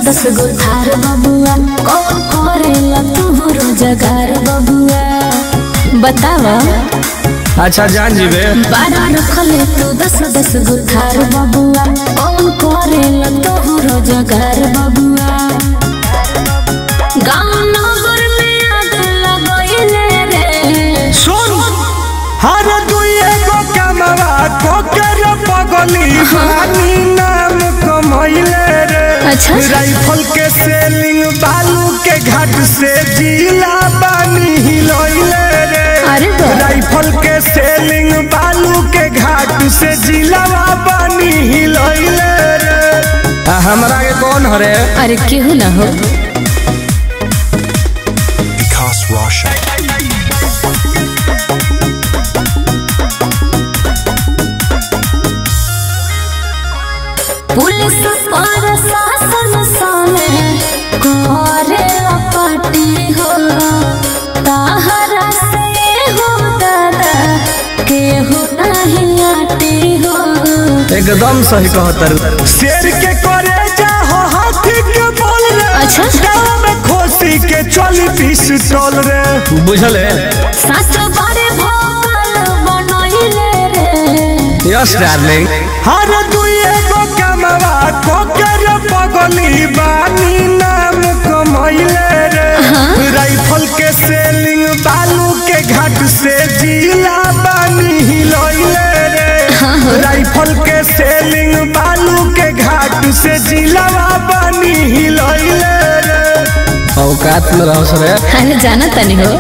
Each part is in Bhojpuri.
दस गो थार बबुआ कौन करेला तू रोजगार बबुआ बतावा अच्छा जान जीबे बारा रखले तू दस दस गो थार बबुआ कौन करेला तू रोजगार बबुआ गाँव नगर में आग लगैले रे सुन हर दुए गो कमवा को कर पगली पानी नाम कमैले रे अच्छा। राइफल के सेलिंग बालू के घाट से जिला बानी हिलैले रे अरे बा। राइफल के सेलिंग बालू के घाट से जिलावा बानी हिलैले रे आ, हमरा के कौन हरे अरे केहू ना हो Vikas Roshan. पुलिस और शासन सामे करे पार्टी हो ताहरा से हो दादा केहू नहीं आटी हो एकदम सही कहतर शेर के करे जा हो हाथी के बोल रे अच्छा। गाँव में खोसी के चली पिस्टल रे बुझल है सच बड़े भोकल बनैले रे यस डार्लिंग हर दुए गो कमवा को कर पगली बानी नाम कमैले रे राइफल के सेलिंग बालू के घाट से जिला बानी हिलैले रे राइफल के सेलिंग बालू के घाट से जिलावा बानी हिलैले रे औकात में रहो सर अरे जाना तनी हो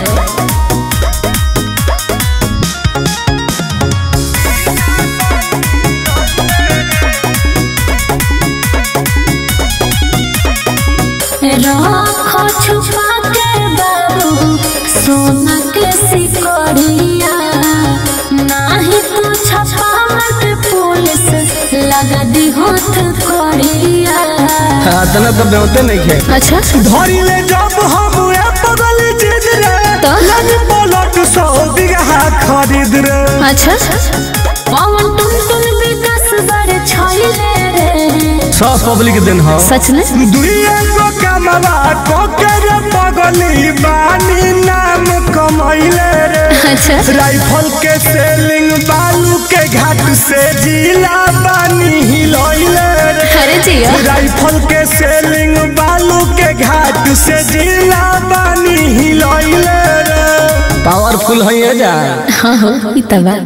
रखो छुपा के बाबू सोना के सिकड़िया नाही तो छपा मत पुलिस लगा दी होत कड़िया तना तो बेवते नहीं खे अच्छा धरी ले जब हम ए पगल चीज रे तो? लग पलट सौ बीघा खरीद रे अच्छा पवन तुम तुम विकास बड़े छैले रे सब पब्लिक दिन हो सच में दुइए गो कमवा को कर पगली बानी नाम कमैले रे अच्छा राइफल के सेलिंग बालू के घाट से जिला बानी हिलैले रे अरे जिया राइफल के सेलिंग बालू के घाट से जिला बानी हिलैले रे पावरफुल है जा हाँ हो ई तबा